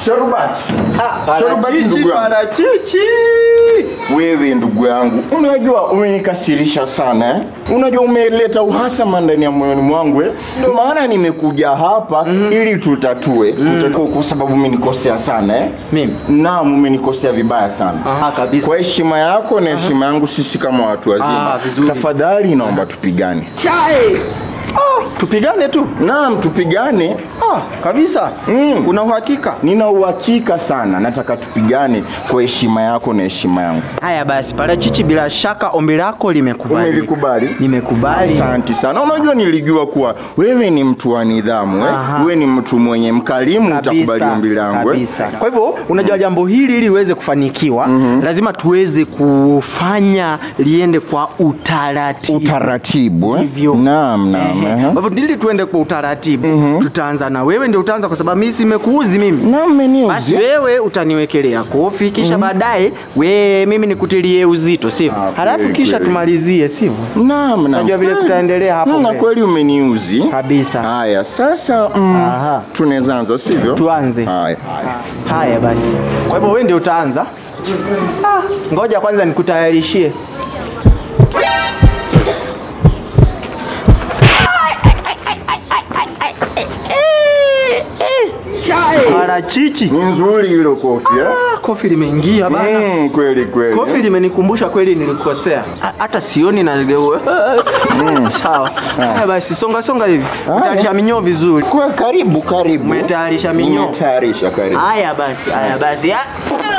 Sharubati. Ah, Sharubati parachichi, ndugu yangu. parachichi. Wewe ndugu yangu, unajua umenikasirisha sana eh? Unajua umeleta uhasama ndani ya moyoni mwangu eh? Ndio maana nimekuja hapa ili tutatue, tutatue kwa sababu umenikosea sana eh? Mimi? Naam, umenikosea vibaya sana. Aha, kabisa. Kwa heshima yako na heshima yangu sisi kama watu wazima, Ah, vizuri. tafadhali naomba tupigane. Chai. Ah, tupigane tu. Naam, tupigane. Ah, kabisa. Mm. Una uhakika? Nina uhakika sana, nataka tupigane kwa heshima yako na heshima yangu. Haya basi, parachichi, bila shaka ombi lako limekubali. Umelikubali? Nimekubali. Asante sana. Unajua nilijua kuwa wewe ni mtu wa nidhamu eh? Aha. Wewe ni mtu mwenye mkarimu, utakubali Kabisa, ombi langu eh? kabisa. Kwa hivyo unajua jambo hili ili liweze kufanikiwa lazima tuweze kufanya liende kwa utaratibu. Utaratibu eh? Hivyo. Naam, naam. Ehe. eh. Kwa hivyo ili tuende kwa utaratibu tutaanza na wewe ndio utaanza kwa sababu mimi simekuuzi mimi. Naam, mmeniuzi. Basi wewe utaniwekelea kofi kisha baadaye we mimi nikutilie uzito sivyo? Ah, Halafu kweli, kisha kweli. tumalizie sivyo? Naam, naam. Unajua vile Kweli. tutaendelea hapo Mm, Na mbele. kweli umeniuzi. Kabisa. Haya, sasa mm, Aha. tunaweza anza sivyo? Tuanze. Haya. Haya basi. Kwa hivyo wewe ndio utaanza. Ah, ngoja kwanza nikutayarishie. Parachichi. Ni nzuri hilo kofi eh? Ah, kofi limeingia bana. Mm, kweli kweli. Kofi limenikumbusha kweli nilikosea. Ha- Hata sioni na sawa. Haya basi songa songa hivi. Utayarisha minyoo vizuri. Kwa karibu karibu. Umetayarisha minyoo. Umetayarisha karibu. Haya basi, haya basi. Ah.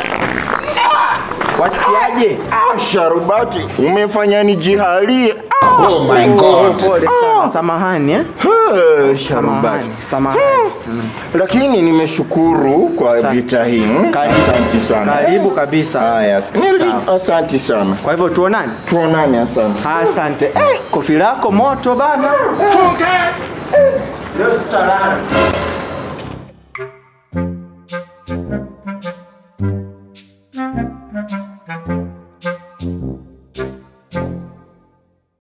Wasikiaje? Ah, Sharubati, umefanya nijihalie. Oh my Oh, god. pole sana. Samahani eh? Ah, Sharubati. Samahani. Samahani. Lakini nimeshukuru kwa Asante. vita hii. Karibu. Asante sana. Karibu kabisa. Haya, nili- Sawa. asante sana. Kwa hivyo tuonane. Tuonane, asante. Asante. Eh, kofi lako moto bana. Funke. Leo tutalala.